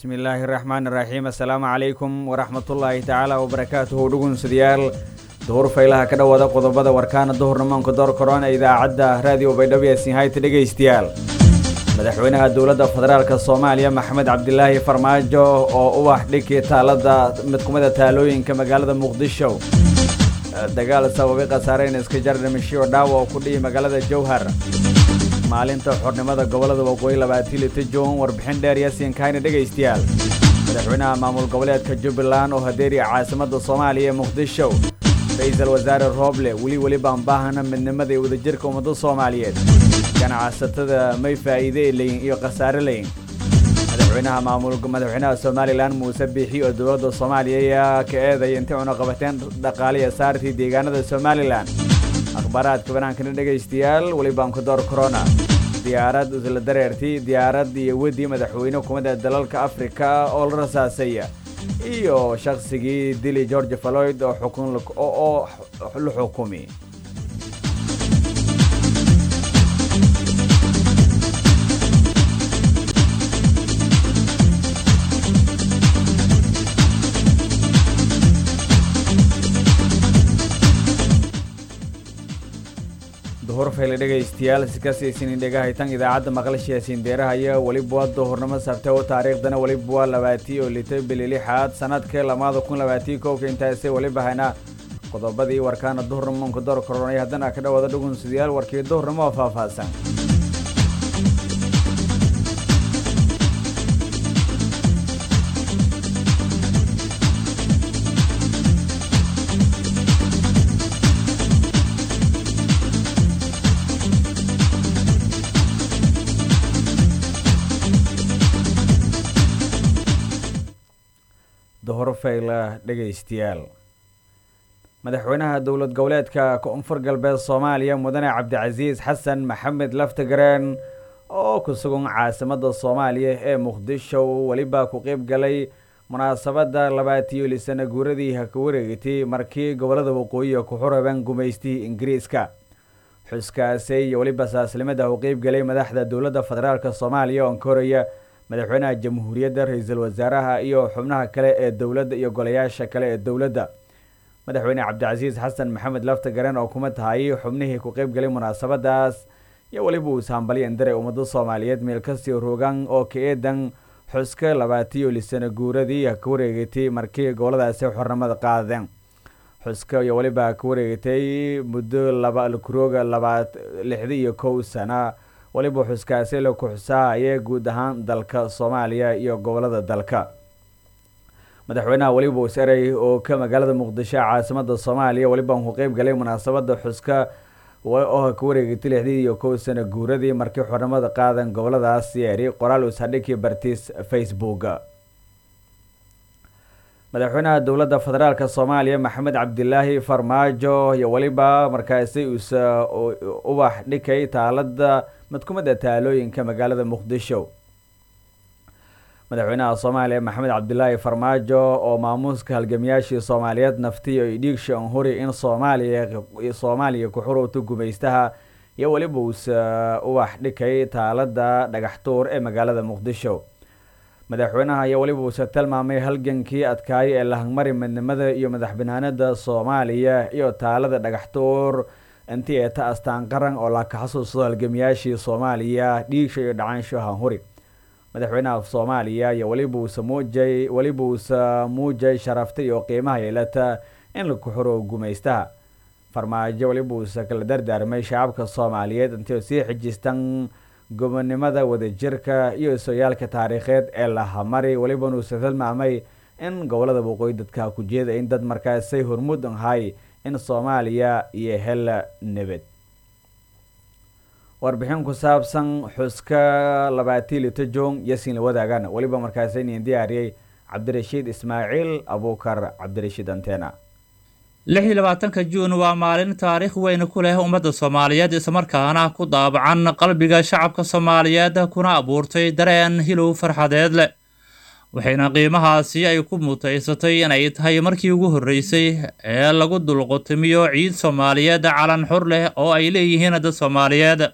bismi illaahi raxmaan iraxiim assalaamu calaykum waraxmatullaahi tacaala wabarakaatuhu dhugunsudayaal duhur faylaha ka dhowaada qodobada warkaana duhurnimaanku door korona idaacadda raadiyo baydhabo ee sinhayta dhegaystayaal madaxweynaha dowladda federaalka soomaaliya maxamed cabdilaahi farmaajo oo u wax dhigkii taalada mid kumida taalooyinka magaalada muqdisho dagaal sababay khasaareen iska jar dhimashiyo dhaawa oo ku dhihi magaalada jowhar maalinta xornimada gobolada waqooyi labaatan lita juun warbixin dheer yaasiinkayna dhegaystayaal madaxweynaha maamul goboleedka jubbaland oo hadeeriya caasimadda soomaaliya ee muqdisho ra-iisul wasaare rooble weli weli baan baahana midnimada iyo wadajirka ummadda soomaaliyeed ganacsatada may faa'iide leyin iyo khasaare leyin madaxweynaha maamul madaxweynaha somalilan muuse biixi oo dowladda soomaaliya ayaa ka eedaya intay cunaqabateen dhaqaaliya saartii deegaanada somalilan akhbaaraadka banaankana dhegaystayaal weli baan ku door corona diyaarad isla dareertii diyaarad iyo wedi madaxweyne kumida dalalka afrika oo la rasaasaya iyo shaqsigii dili george floyd oo xukun oo la xukumi duhur fayle dhegaystayaal sikasiisinin dhegahaytan idaacadda maqlashiyaasiin deerahaya weliba waa duhurnimo sabte oo taariikhdana weliba waa labaatii oo lita bili lixaad sanadka lamaada kun labaatii kowka intaasay weliba haynaa qodobadii warkaana duhurnimonka door koronay haddana ka dhawaada dhugunsudayaal warkii duhurnimo oo faahfaahsan duhur fayla dhegaystayaal madaxweynaha dowlad goboleedka koonfur galbeed soomaaliya mudane cabdicasiis xasan maxamed laftagareen oo ku sugan caasimadda soomaaliya ee muqdisho weliba ku qeyb galay munaasabadda labaatiyo lisana guuradii haka wareegatay markii gobolada waqooyiga ku xuraban gumaystii ingiriiska xuskaasi iyo weliba saaslimada u qeyb galay madaxda dowladda federaalk soomaaliya oon ka horaya madaxweynaha jamhuuriyadda ra-iisul wasaaraha iyo xubnaha kale ee dowladda iyo golayaasha kale ee dowladda madaxweyne cabdicasiis xasan maxamed laftagaren oo kuma tahay xubnihii ku qeyb galay munaasabadaas iyo weliba uu sahambalyan daray ummadda soomaaliyeed meel kastii rogan oo ka eedan xuska labaatiyo lisana guuradii ka wareegatay markii goboladaasi xornimada qaadeen xuska iyo weliba ka wareegatay muddo laba kurooga labaad lixda iyo kow sana weliba xuskaasi la kuxusaahaya guud ahaan dalka soomaaliya iyo gobolada dalka madaxweynaha weliba userey oo ka magaalada muqdisho caasimada soomaaliya weliba ku qeyb galay munaasabada xuska oo ka wareegatay lixdii iyo kow sana guuradii markii xornimada qaadan goboladaas yeeri qoraal usadhigii bartiis facebook madaxweynaha dowladda federaalk soomaaliya maxamed cabdilaahi farmaajo iyo weliba markaasi usa ubax dhikay taalada mid kumida taalooyinka magaalada muqdisho madaxweynaha soomaaliya maxamed cabdilaahi farmaajo oo maamuuska halgamiyaashii soomaaliyeed naftiyo i dhiigsha anhuri in soomaaliya soomaaliya ku xurowta gumaystaha iyo weliba uusa ubax dhikay taalada dhagaxtuur ee magaalada muqdisho madaxweynaha ayaa weliba uuse tilmaamay halgankii adkaaya ee lahangmari midnimada iyo madax banaanada soomaaliya iyo taalada dhagaxtuur intii eeta astaan qaran oo la ka xasuusto halgamiyaashii soomaaliya dhiigsha iyo dhacaansho hanhuri madaxweynaha soomaaliya iyo weliba uuse muujay weliba uuse muujay sharafta iyo qiimaha yeelata in laku xuro gumaystaha farmaajo weliba uuse kala dardaarmay shacabka soomaaliyeed intay sii xijistan gobonimada wadajirka iyo sooyaalka taariikheed ee lahamari welibana uuse tilmaamay in gobolada waqooyi dadka ku jeeda in dad markaasay hormuud ahay in soomaaliya iyo hela nabad warbixin ku saabsan xuska labaatii lito jong yasin la wadaagan weliba markaasaynin diyaariyey cabdirashiid ismaaciil abuukar cabdirashiid antena lix iyo labaatanka juun waa maalin taariikh weyn ku leh ummadda soomaaliyeed islamarkaana ku daabacan qalbiga shacabka soomaaliyeed kuna abuurtay dareen hilow farxadeed leh waxayna qiimahaasi ay ku mutaysatay inay tahay markii ugu horreysay ee lagu dulqutimiyo ciid soomaaliyeed calan xur leh oo ay leeyihiin dad soomaaliyeed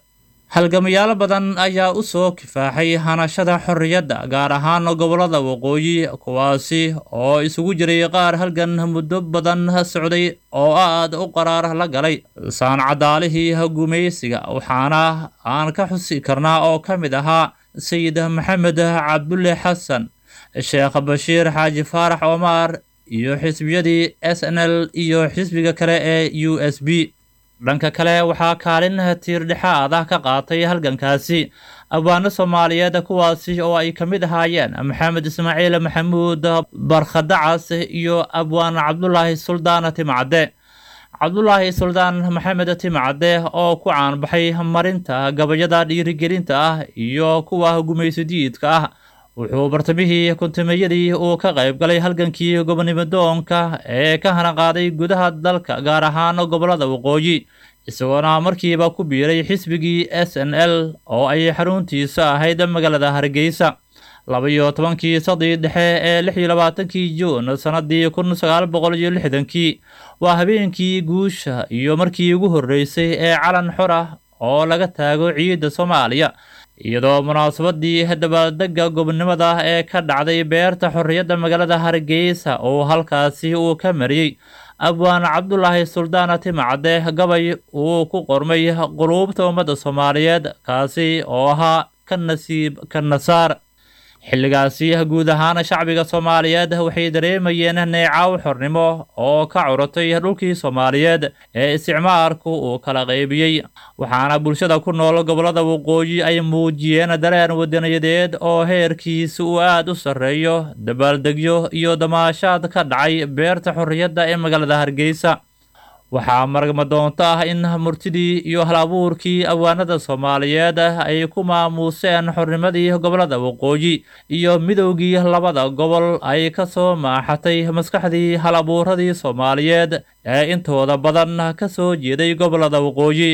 halgamayaal badan ayaa u soo kifaaxay hanashada xorriyadda gaar ahaan gobollada waqooyi kuwaasi oo isugu jiray qaar halgan muddo badan socday oo aad u qaraar la galay saancadaalihii gumaysiga waxaana aan ka xusi karnaa oo ka mid ahaa sayid maxamed cabdulle xasan sheekh bashiir xaaji faarax omar iyo xisbiyadii s n l iyo xisbiga kale ee u s b dhanka kale waxaa kaalin tiirdhexaad ah ka qaatay halgankaasi abwaano soomaaliyeed kuwaasi oo ay ka mid ahaayeen maxamed ismaaciil maxamuud barkhadacas iyo abwaan cabdulaahi suldaan timcadde cabdulaahi suldaan maxamed timcadde oo ku caanbaxay marinta gabayada dhiirigelinta ah iyo kuwa gumaysidiidka ah wuxuu bartamihii kuntumeeyadii uu ka qayb galay halgankii gobonimadoonka ee ka hanaqaaday gudaha dalka gaar ahaan gobollada waqooyi isagoona markiiba ku biiray xisbigii s n l oo ay xaruntiisa ahayd magaalada hargeysa laba-iyo tobankii sadii dhexe ee lix iyo labaatankii juun sannadii kun sagaal boqol iyo lixdankii waa habeenkii guusha iyo markii ugu horreysay ee calan xor ah oo laga taago ciidda soomaaliya iyadoo munaasabadii dabaaldega gobonimada ee ka dhacday beerta xorriyadda magaalada hargeysa oo halkaasi uu ka mariyey abwaan cabdulaahi suldaan timcadde gabay uu ku qormay quluubta ummadda soomaaliyeed kaasi oo ahaa ka nasiib ka nasaar xilligaasi guud ahaan shacbiga soomaaliyeed waxay dareemayeen neecaw xornimo oo ka curatay dhulkii soomaaliyeed ee isticmaarku uu kala qaybiyey waxaana bulshada ku nool gobollada waqooyi ay muujiyeen dareen wadaniyadeed oo heerkiisa uu aad u sarreeyo dabaaldegyo iyo damaashaad ka dhacay beerta xorriyadda ee magaalada hargeysa waxaa maragma doonto ah in murtidii iyo hal-abuurkii awaanada soomaaliyeed ay ku maamuuseen xornimadii gobollada waqooyi iyo midowgii labada gobol ay ka soo maaxatay maskaxdii hal-abuuradii soomaaliyeed ee intooda badan ka soo jeeday gobollada waqooyi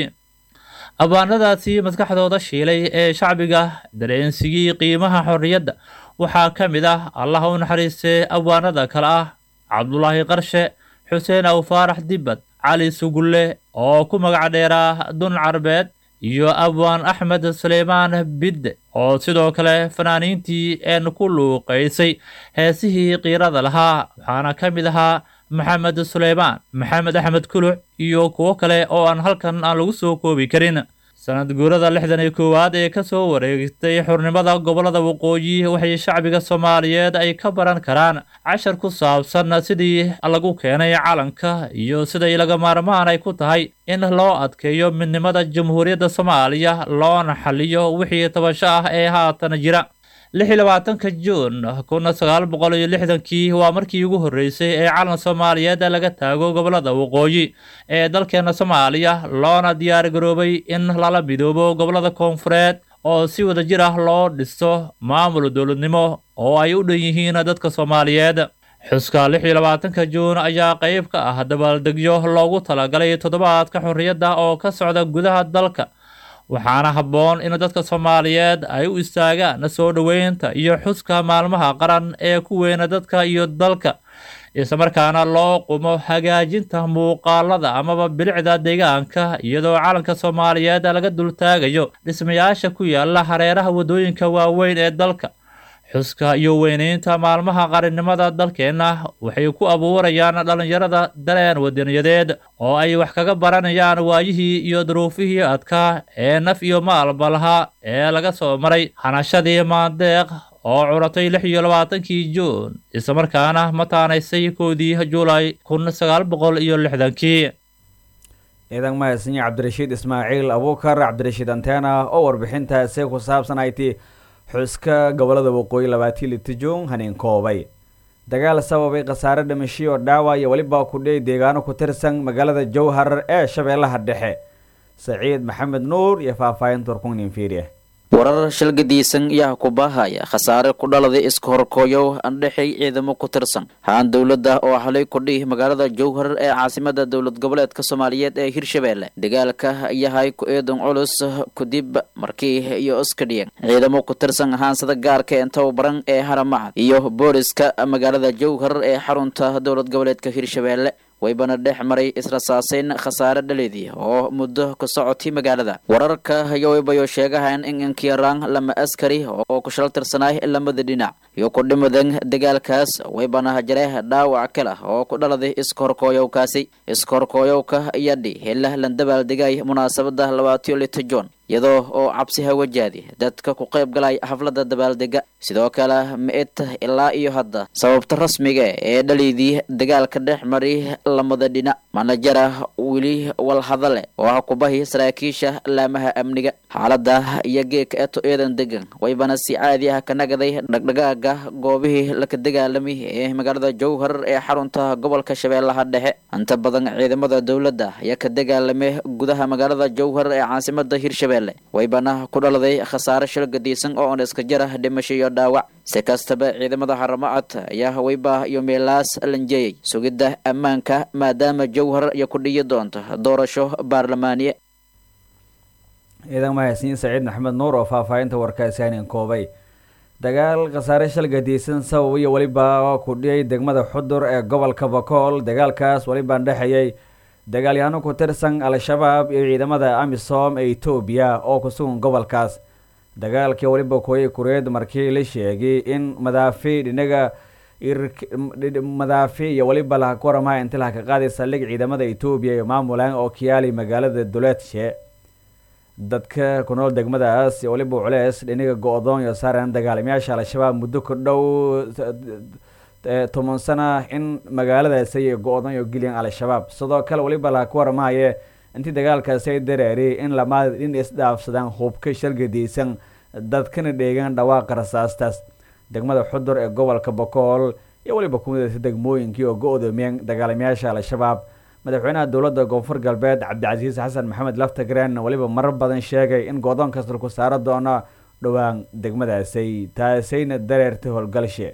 abaanadaasi maskaxdooda shiilay ee shacbiga dareensigii qiimaha xorriyadda waxaa ka mid ah allah u naxariistee awaanada kale ah cabdulaahi qarshe xuseen aw faarax dibbad cali sugulle oo ku magac dheeraa dun carbeed iyo abwaan axmed suleymaan bidde oo sidoo kale fanaaniintii een ku luuqaysay heesihii qiirada lahaa waxaana ka mid ahaa maxamed suleymaan maxamed axmed kuluc iyo kuwo kale oo aan halkan aan lagu soo koobi karin sanad guurada lixdan iyo koowaad ee kasoo wareegtay xurnimada gobollada waqooyi waxay shacbiga soomaaliyeed ay ka baran karaan cashar ku saabsan sidii lagu keenay calanka iyo siday laga maarmaan ay ku tahay in loo adkeeyo midnimada jamhuuriyadda soomaaliya loona xaliyo wixii tabasho ah ee haatan jira lix iyo labaatanka juun kun sagaal boqol iyo lixdankii waa markii ugu horreysay ee calan soomaaliyeed laga taago gobollada waqooyi ee dalkeena soomaaliya loona diyaar garoobay in lala midoobo gobollada koonfureed oo si wada jir ah loo dhisto maamul dowladnimo oo ay u dhan yihiin dadka soomaaliyeed xuska lix iyo labaatanka juun ayaa qayb ka ah dabaaldegyo loogu talagalay toddobaadka xorriyadda oo ka socda gudaha dalka waxaana habboon in dadka soomaaliyeed ay u istaagaan soo dhoweynta iyo xuska maalmaha qaran ee ku weyna dadka iyo dalka islamarkaana loo qumo hagaajinta muuqaalada amaba bilicda deegaanka iyadoo calanka soomaaliyeed laga dultaagayo dhismayaasha ku yaala hareeraha waddooyinka waaweyn ee dalka xuska iyo weyneynta maalmaha qarannimada dalkeenna waxay ku abuurayaan dhallinyarada dareen wadaniyadeed oo ay wax kaga baranayaan waayihii iyo duruufihii adkaa ee naf iyo maalba lahaa ee laga soo maray hanashadii maandeeq oo curatay lix iyo labaatankii juun islamarkaana mataanaysay koodii juulay kun sagaal boqol iyo lixdankii ciidan mahadsanyi cabdirashiid ismaaciil abuukar cabdirashiid antena oo warbixintaasi ku saabsan ay ti xuska gobollada waqooyi labaatii litijuun haniin koobay dagaal sababay khasaare dhimashiyo oo dhaawac iyo weliba kudhey deegaano ku tirsan magaalada jowhar ee shabeellaha dhexe saciid maxamed nuur iyo faahfaahinta warkungnin fiiriya warar shalgadiisan yaa ku baahaya khasaare ku dhaladay iska horkooyow andhexay ciidamo ku tirsan haan dowladda oo halay kudhih magaalada jowhar ee caasimada dowlad goboleedka soomaaliyeed ee hirshabeelle dagaalka yahay ku eedan culus kudib markii iyo iskadhiyan ciidamo ku tirsan haansada gaarka ee tababaran ee haramacad iyo booliska magaalada jowhar ee xarunta dowlad goboleedka hirshabeelle waybana dhex maray israsaaseyn khasaare dhaleedii oo muddo ka socotay magaalada wararka ayaa waybayo sheegahayn in inkiyaraan lama askari oo ku shal tirsanaay lamada dhinac iyo ku dhimadan dagaalkaas waybana jare dhaawac kale oo ku dhaladay iskahorkooyowkaasi iskahorkooyowka yadhi hela landabaaldegay munaasabada labaatiyo lita jon iyadoo oo cabsiha wajaadi dadka ku qayb galay xafladda dabaaldega sidoo kale ma-id ilaa iyo hadda sababta rasmiga ee dhaliydii dagaalka dhex mari lamada dhinac manajara weli walhadale oo ah kubahi saraakiisha laamaha amniga xaalada iyo geeka eto eedan degan waybana si caadi ah ka nagaday dhagdhagaaga goobihii laka dagaalamay ee magaalada jowhar ee xarunta gobolka shabeellaha dhexe inta badan ciidamada dowladda ayaa ka dagaalamay gudaha magaalada jowhar ee caasimada hirshabelle waybana ku dhaladay khasaare shil gadiisan oo on iska jara dhimasho iyo dhaawac si kastaba ciidamada haramacad ayaa wayba iyo meelaas lanjeeyay sugidda ammaanka maadaama jowhar iyo ku dhiyi doonto doorasho baarlamaaniye ciidan mahadsiin saciid maxamed nuur oo faahfaahinta warkaasi hanin koobay dagaal khasaare shal gadiisan sabab iyo weliba ku dhiyay degmada xudur ee gobolka bakool dagaalkaas welibaan dhexeeyay dagaalyahaano ku tirsan al-shabaab iyo ciidamada amisom ee etoobiya oo ku sugan gobolkaas dagaalkii weliba kooyay kureed markii la sheegay in madaafi dhinaga madaafi iyo weliba laha ku waramaha inti laha ka qaaday saldhig ciidamada etoobiya iyo maamulan oo kiyaali magaalada duleedshe dadka ku nool degmadaas iyo weliba culeys dhinaga go-doon iyo saaran dagaalamayaasha al-shabaab muddo ku dhow toban sana in magaaladaasi ay go-dan iyo geliyaan al-shabaab sidoo kale weliba laha ku waramahaye intii dagaalkaasi ay dareeriyay in lamaad in isdhaafsadaan hubka shargadiysan dadkana dheegaan dhawaaqa rasaastaas degmada xudur ee gobolka bakool iyo weliba kumidaysa degmooyinkii oo go-doomiyeen dagaalamayaasha al-shabaab madaxweynaha dowladda koonfur galbeed cabdicasiis xasan maxamed laftagreen weliba marar badan sheegay in go-doon kasta ku saaro doono dhowaan degmadaasay taasayna dareertay howlgalshe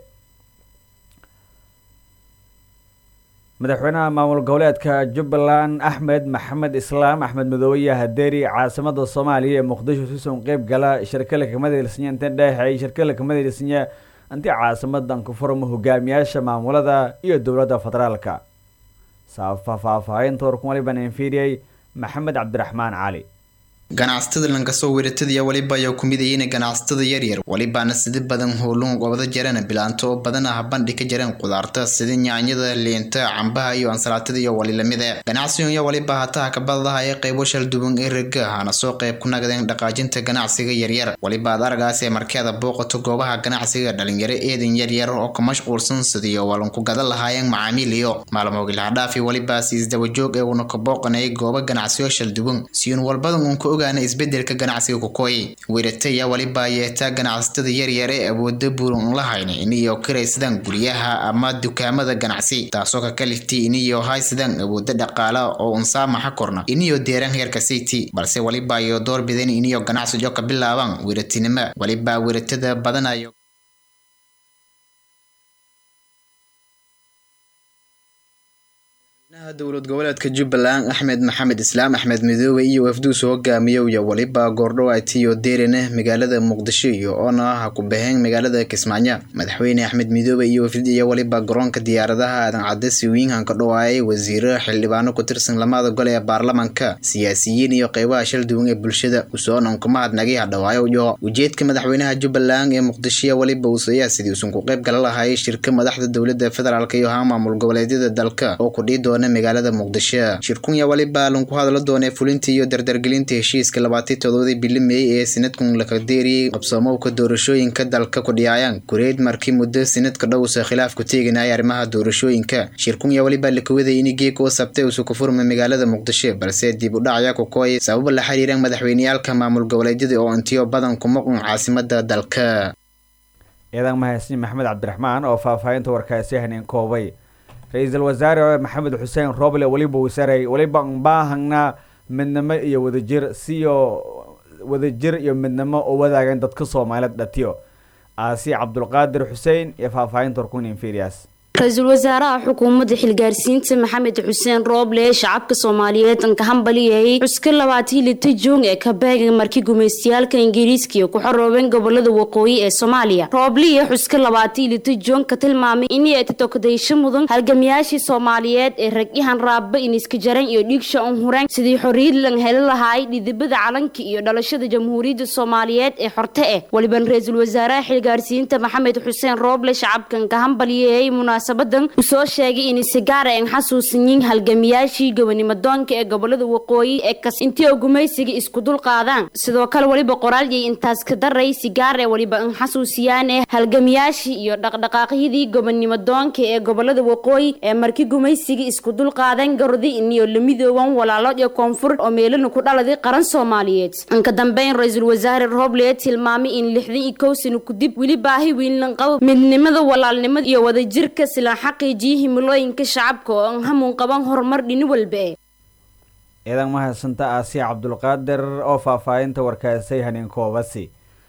madaxweynaha maamul goboleedka jubbaland axmed maxamed islaam axmed madoobe hadeeri caasimada soomaaliya ee muqdisho suson qeyb gala shirkala kamadalisnya inta dheexeey shirkala kamadalisnya intii caasimadan ku furma hogaamiyaasha maamulada iyo dowladda federaalka faahfaahinta warkun waliban infiriyey maxamed cabdiraxmaan cali ganacsatada lankasoo weeratada waliba ayaa ku midayeen ganacsatada yaryar walibaana sida badan howluun gobada jareen bilaanto oo badan ah bandhi ka jareen qudaarta sida nyaanyada liinta cambaha iyo ansalaatada iyo wali lamida ganacsigonya waliba hataha kabadadaha ee qaybo shalduwan ee raga hana soo qayb ku nagadeen dhaqaajinta ganacsiga yaryar waliba ad aragaas ee markeeda booqato goobaha ganacsiga dhalinyaro eedan yaryar oo ka mashquulsan sidiyo walanku gadan lahaayeen macaamiil iyo maalmoogilhadhaafi walibaas isdabajoog ee uuna ka booqanayay gooba ganacsiyo shalduwan siyuun walbadan uun ka og isbedelka ganacsiga kukooy weerataya waliba yeetaa ganacsatada yaryar ee awooda buuran lahayn iniyo kiraysadaan guryaha ama dukaamada ganacsi taasoo ka kalifti iniyo haysadaan awooda dhaqaala oo unsaamaxa korna iniyo deeran heerka city balse waliba iyo door bideen iniyo ganacsijo ka bilaabaan weeratinimo waliba weeratada badanayo dowlad goboleedka jubbaland axmed maxamed islaam axmed midoobe iyo wafduus hogaamiyo iyo waliba goordhowaatiyo deerine magaalada muqdisho iyo oona ha ku baheen magaalada kismaayo madaxweyne axmed midoobe iyo wafdid iyo waliba garoonka diyaaradaha aadan cadde siwiinhan ka dhawaayay wasiiro xildhibaano ku tirsan lamada gol ee baarlamanka siyaasiyiin iyo qeybaha shal duwan ee bulshada usoonan kuma hadnagay hadhawaayo iyo ujeedka madaxweynaha jubbaland ee muqdishoya waliba uusayaa sidii usan ku qayb gala lahaayay shirka madaxda dowlada federaalk iyo ha maamul goboleedyada dalka oo kudhii doona magaalada muqdisho shirkunya waliba lanku hadla doonee fulinta iyo dardargelinta heshiiska labaatii todobadii bili meey ee sanadkun lakadeeriyey qabsoomowka doorashooyinka dalka kudhiyaayaan kureed markii muddo sanadka dhowsa khilaaf ku teeganaya arrimaha doorashooyinka shirkunya waliba lakawaday in geeg oo sabtay usu ku furma magaalada muqdisho balse dib u dhacaya kukooy sababa la xiriiraan madaxweyneyaalka maamul goboleedyada oo intiyo badan ku maqun caasimada dalka ciidan mahadsin maxamed cabdiraxmaan oo faahfaahinta warkaasi haneen koobay ra-iisul wasaare maxamed xuseen roble weliba wasaarey weliba baahagna midnimo iyo wadajir siyo wadajir iyo midnimo oo wadaagan dadka soomaaliyeed dhatiyo aasi cabdulqaadir xuseen iyo faahfaahinta warkun inferias ra-iisul wasaaraha xukuumadda xilgaarsiinta maxamed xuseen rooble shacabka soomaaliyeed anka hambaliyayay xuska labaatii lita juun ee kabeega markii gumaystayaalka ingiriiskiiyo ku xoroobeen gobolada waqooyi ee soomaaliya rooble iyo xuska labaatii lita juun ka tilmaamay inay ay tatokadaysho mudan halgamayaashii soomaaliyeed ee ragyahan raaba iniska jaran iyo dhiigsha un hureen sidii xorriyad lan heli lahaay dhidibada calanka iyo dhalashada jamhuuriyadda soomaaliyeed ee xorte eh weliban ra-iisul wasaaraha xilgaarsiinta maxamed xuseen rooble shacabkan ka hambaliyayay munaasabadan uu soo sheegay inay sigaara en xasuusanyiin halgamiyaashii gobonimadoonka ee gobolada waqooyi ee kas intii oo gumaysiga isku dul qaadaan sidoo kale weliba qoraalyay intaas ka daray sigaar ee weliba an xasuusiyaane halgamiyaashii iyo dhaqdhaqaaqyadii gobonimadoonka ee gobolada waqooyi ee markii gumaysiga isku dul qaadeen garodi iniyo la midooban walaalo iyo koonfur oo meelana ku dhaladay qaran soomaaliyeed anka dambeyn ra-iisul wasaare rooble tilmaamay in lixdan iyo kow sano kudib weli baahi weyn lan qabo midnimada walaalnimada iyo wadajirka silan xaqiijiya himilooyinka shacabka oo an hamuun qaban horumar dhini walba e ciidan mahadsanta aasiya cabdulqaadir oo faahfaahinta warkaasay haneen koobasi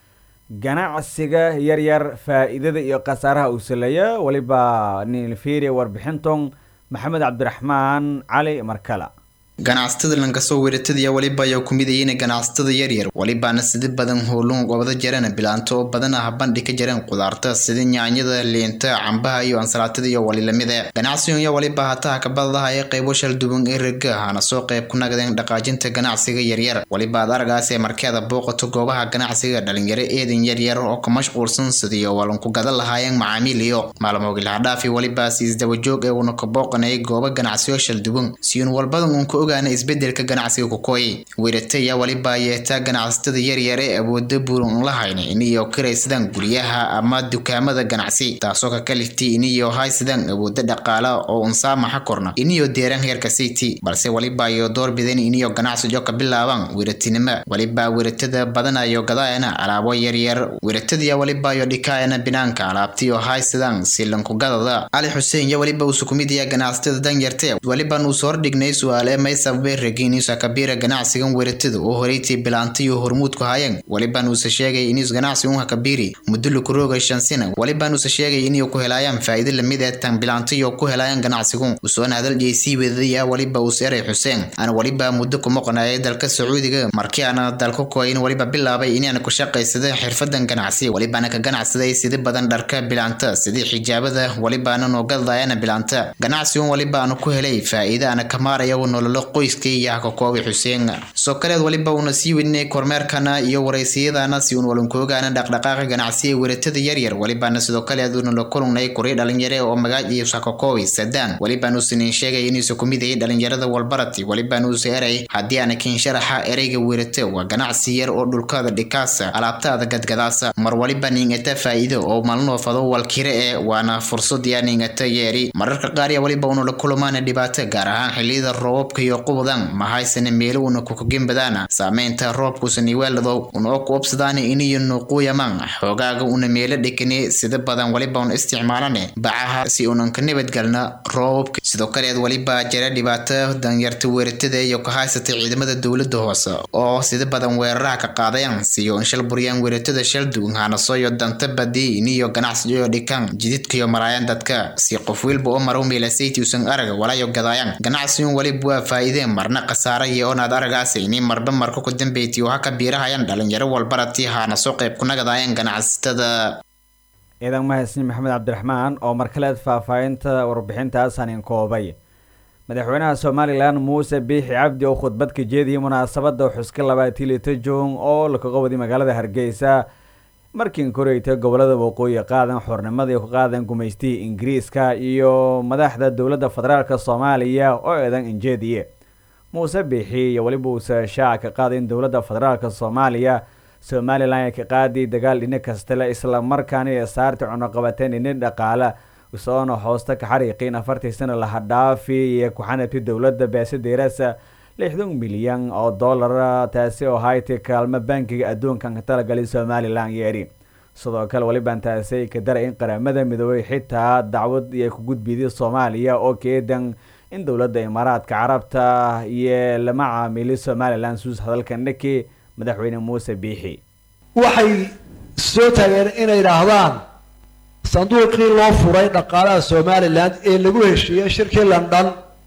ganacsiga yaryar faa-iidada iyo khasaaraha uu saleeya weliba nilfiria warbixinton maxamed cabdiraxmaan cali markala ganacsatada lankasoo weeratadaya weliba ayaa ku midayeen ganacsatada yaryar welibaana sida badan howluun gobada jarana bilaanto oo badan ah bandhi ka jareen qudaarta sida nyaanyada liinta cambaha iyo ansalaatada iyo walilamida ganacsigan ayaa weliba hataha kabadadaha ee qaybo shalduwan ee raga hana soo qayb ku nagadeen dhaqaajinta ganacsiga yaryar weliba ad aragaas ee markeeda booqato goobaha ganacsiga dhalinyaro eedan yaryar oo ka mashquulsan sidii walanku gadan lahaayeen macaamiil iyo maalmoogilhadhaafi welibaas isdabajoog ee uuna ka booqanayay gooba ganacsiyo shalduwan siyuun walbadan uun ka ogaana isbedelka ganacsiga kukooy weerataya weliba yeetaa ganacsatada yaryar ee awooda buuran lahayn iniyo kiraysadaan guryaha ama dukaamada ganacsi taasoo ka kalifti iniyo haysadaan awooda dhaqaala oo unsaamaxa korna iniyo deeran heerka city balse weliba iyo doorbideen iniyo ganacsijo ka bilaabaan weeratinimo weliba weeratada badanayo gadaayana alaabo yaryar weeratadiya weliba iyo dhikaayana binaanka alaabtiyo haysadaan silankugadada cali xuseen yo weliba uu sukumidaya ganacsatada danyarte weliban uu soo hordhignay su-aale maysabe ragiinuusa kabiira ganacsigan weeratada oo horeytii bilaantayo hormuudku haayeen weliban uuse sheegay inuus ganacsi unha kabiiri muddo laku rooga shan sina weliban uuse sheegay inay ku helaayaan faa'iido lamid ee tan bilaantayo ku helaayaan ganacsigun usoona hadal jeysii weedadaya weliba uus eray xuseen ana weliba muddo ku maqnayay dalka sacuudiga markii aana dalka koyin weliba bilaabay inaan ku shaqaysada xirfadan ganacsi welibaana ka ganacsaday sida badan dharka bilaanta sidii xijaabada welibaana noogadayana bilaanta ganacsigun weliba aanu ku helay faa'iido ana ka maaraya nololo qoyskay iyo hakakoobi xuseen soo kaleed weliba uuna sii wedinay kormeerkana iyo waraysiyadana si uun walankoogaana dhaqdhaqaaqa ganacsiga weeratada yaryar welibaana sidoo kaleed uuna la kulungnay kurii dhalinyare oo magac iyo hakakoobi sadaan welibaan uusanin sheegay inuusa ku midayay dhalinyarada walbarati welibaan uusa eray haddii aana kin sharaxa ereyga weerata waa ganacsi yar oo dhulkaada dhikaasa alaabtaada gadgadaasa mar waliba ningata faa'iido oo malnoofado walkire ee waana fursad yaa ningata yeeri mararka qaar yaa weliba uuna la kulumaana dhibaato gaar ahaan xiliyada roobabka iyo qubadan mahaysana meelo una kukagembadaana saameynta roobkuusan iweeladow una oo ku obsadaana iniyo nuuquuyaman xoogaaga una meelo dhekane sida badan weliba un isticmaalane bacaha si unan ka nabadgalna roobabka sidoo kaleed weliba jira dhibaato danyarta weeratada iyo ka haysata ciidamada dowlada hoose oo sida badan weeraraha ka qaadayan siyo in shal buryaan weeratada shaldugun hanasoyo danta badi iniyo ganacsiyo dhikan jididkayo maraayan dadka si qof wilba oo marow meelasayти usan araga walayo gadaayan ganacsigun weliba waa faa'iideen marna khasaara iyo onaad aragaasa ini marba marka ku dambeyti oo haka biirahayan dhalinyaro walbarati haana soo qayb ku nagadayan ganacsatada ciidan mahadsan maxamed cabdiraxmaan oo markaleed faahfaahinta warbixintaas hanin koobay madaxweynaha somalilan muuse biixi cabdi oo khudbad ka jeediyay munaasabada xuska labaatii lita juun oo lakaga waday magaalada hargeysa markiin koreyta gobolada waqooyi qaadan xornimadii ku qaadan gumaystihii ingiriiska iyo madaxda dowladda federaalk soomaaliya oo eedan injeediye muuse biixi iyo weliba uuse shaaca ka qaaday in dowladda federaalk soomaaliya somalilan ay ka qaadi dagaal dhini kastale isla markaana ee saarta cunuqabateen dhini dhaqaale usoona hoosta ka xariiqiin afartii sana laha dhaafi iyo ku-xanabti dowladda beesadeerasa lixdan milyan oo dollara taasi oo hayti kaalmo bankiga adduunkan ka talagalay somalilan yeedhi sidoo kale welibaan taasi ka daray in qaramada midoobay xitaa dacwad iyo ku gudbiyday soomaaliya oo keedan in dowladda imaaraadka carabta iyo lama caamili somalilan suus hadalka naki madaxweyne muuse biixi waxay soo taageen inay idhaahdaan sanduuqii loo furay dhaqaalaha somalilan ee lagu heshiiyey shirkii london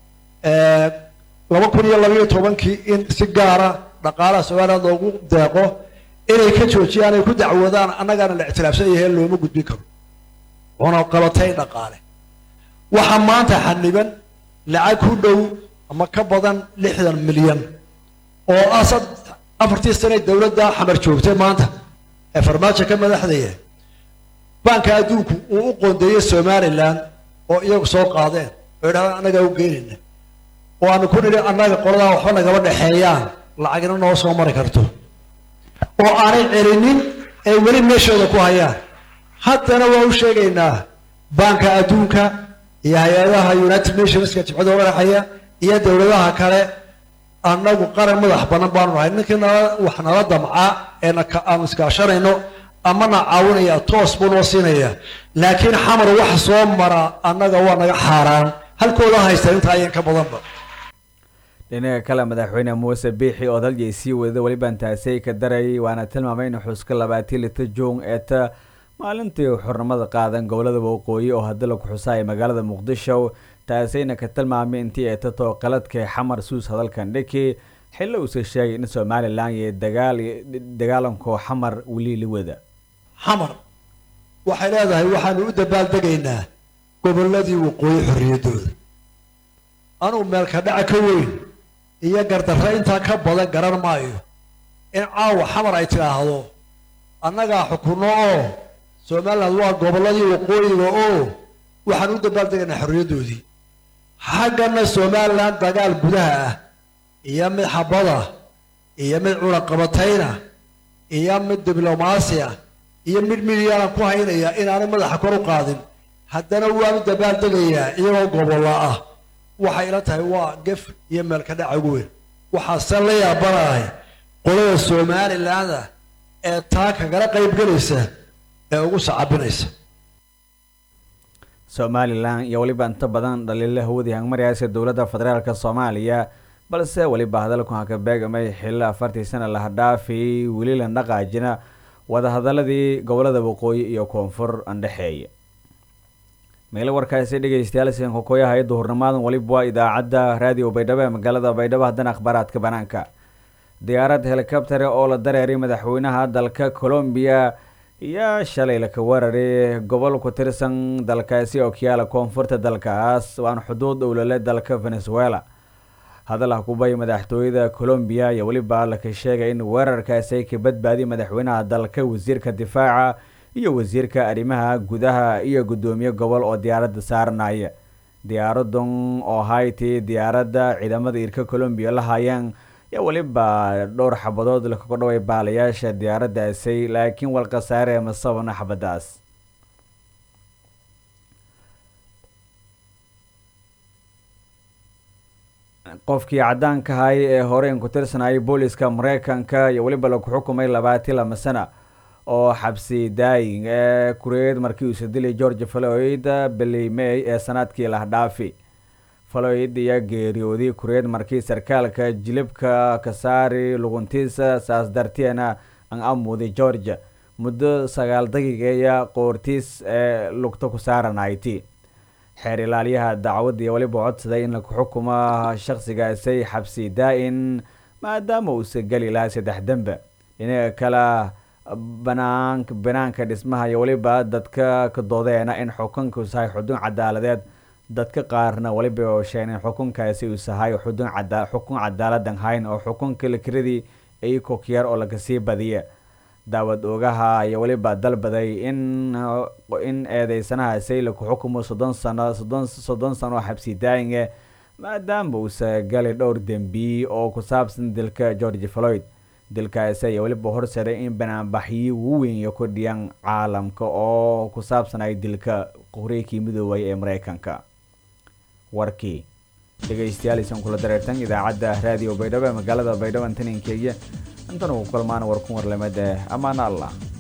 laba kun iyo labaiyo tobankii in si gaara dhaqaalaha somalilan loogu deeqo inay ka joojiyaan ay ku dacwoodaan annagaana la ictilaafsan yahay looma gudbin karo una qabatay dhaqaale waxaa maanta xaniban lacag ku dhow ama ka badan lixdan milyan oo ah sad afartii sane dowladda xamar joogtay maanta ee farmaajo ka madaxdaya baanka adduunku uu u qoondeeyey somalilan oo iyagu soo qaadeen oo idhahdaan annagaa u geynayna oo aanu ku nidhi annaga qoladaa waxba nagaba dhexeeyaan lacagna noo soo mari karto oo aanay celinin ay weli meeshooda ku hayaan haddana waa u sheegaynaa baanka adduunka iyo hay-adaha united nationska jibcada udhaxeeya iyo dowladaha kale annagu qaran madax banan baanu nahay ninkii nala wax nala damca ee aanu iskaashanayno amana caawinaya toos buu noo siinaya laakiin xamar waxa soo mara annaga waa naga xaaraan halkooda haysta intaa ayan ka badanba dhinaca kale madaxweyne muuse biixi oo daljay sii wada welibaan taasey ka darayay waana tilmaamay in xuska labaatii lita juun ee ta maalintii xurnimada qaadan gobolada waqooyi oo hadii laku xusaaya magaalada muqdisho taasayna ka tilmaamay intii ay tatoo qaladka xamar suus hadalkan dhiki xillo uuse sheegay in somalilan iyo dagaal dagaalanko xamar weli la wada xamar waxay leedahay waxaanu u dabaaldegaynaa gobolladii waqooyi xorriyaddooda anugu meelka dhaca ka weyn iyo gardarre intaa ka badan garan maayo in caawa xamar ay tidhaahdo annagaa xukunno oo somaliland waa gobolladii waqooyiga oo waxaan u dabaaldegaynaa xorriyaddoodii xaggana somalilan dagaal gudaha ah iyo mid xabada iyo mid cunaqabatayna iyo mid diblomaasi ah iyo mid midyaanan ku haynaya inaanay madaxa kor u qaadin haddana waanu dabaaldegayaa iyagoo gobolla ah waxay ila tahay waa gef iyo meelka dhaca ugu weyn waxaase la yaabanahay qolada somalilaanda ee taa kagala qaybgelaysa ee ugu sacabinaysa somalilan iyo weliba inta badan dhaliila hawadii hangmaryaasa dowladda federaalk soomaaliya balse weliba hadalku haka beegamay xillo afartii sana laha dhaafay weli la dhaqaajina wadahadaladii gobolada waqooyi iyo koonfur andhexeeya meelo warkaasi dhegeystayaal sinkakooyaha iyo duhurnimaadan weliba waa idaacadda raadiyo baydhabo ee magaalada baydhabo haddana akhbaaraadka banaanka diyaarad helikabtare oo la dareeray madaxweynaha dalka colombiya iyo shalay laka weeraray gobol ku tirsan dalkaasi oo kiyaala koonfurta dalkaas waana xuduud owlale dalka venezuela hadal ah kubay madaxtooyada colombiya iyo weliba laka sheegay in weerarkaasi ay ka badbaadiy madaxweynaha dalka wasiirka difaaca iyo wasiirka arrimaha gudaha iyo guddoomiye gobol oo diyaaradda saaranaya diyaaradan oo hayti diyaaradda ciidamada irka colombiya la haayeen iyo weliba dhowr xabadood lakaga dhaway baalayaasha diyaaraddaasi laakiin wal khasaare ma sababna xabadaas qofkii caddaanka ahay ee horeyn ku tirsanayay booliska mareykanka iyo weliba laku xukumay labaati lama sana oo xabsi daaying ee kureed markii uuse dilay george floyd billy may ee sanadkii lahdhaafi floyd iyo geeriyooday kureed markii sarkaalka jilibka ka saari luguntiisa saas darteena an amuuday georgia muddo sagaal daqiiqeeya qoortiis ee lugta ku saaranayti xeer ilaaliyaha dacwadda iyo weliba codsaday in laku xukumo shaqsigaasi xabsi daa-in maadaama uusa geli lahaa saddex dembe dhinaca kale banaank banaanka dhismaha iyo weliba dadka ka doodeena in xukunka usahay xudun cadaaladeed dadka qaarna weliba oo sheegeen in xukunkaasi uu sahay xudun cada xukun cadaaladan hayn oo xukunka lakiradii ay kokyar oo lagasii badiya daawad oogaha iyo weliba dalbaday in in eedeysanahaasi laku xukumo soddon sano soddon soddon sano oo xabsi daayinge maadaama uusa galay dhowr dembi oo ku saabsan dilka george floyd dilkaasi ayaa weliba horseeday in banaanbaxyi ugu weyn iyo kordhiyaan caalamka oo ku saabsanay dilka qoreykii midoobay ee mareykanka warkii dhegeystayaal isan kula dareertan idaacadda raadiyo baydhabo ee magaalada baydhabo antaninkeeya intan ugu kulmaan warkun warlamada amaana allah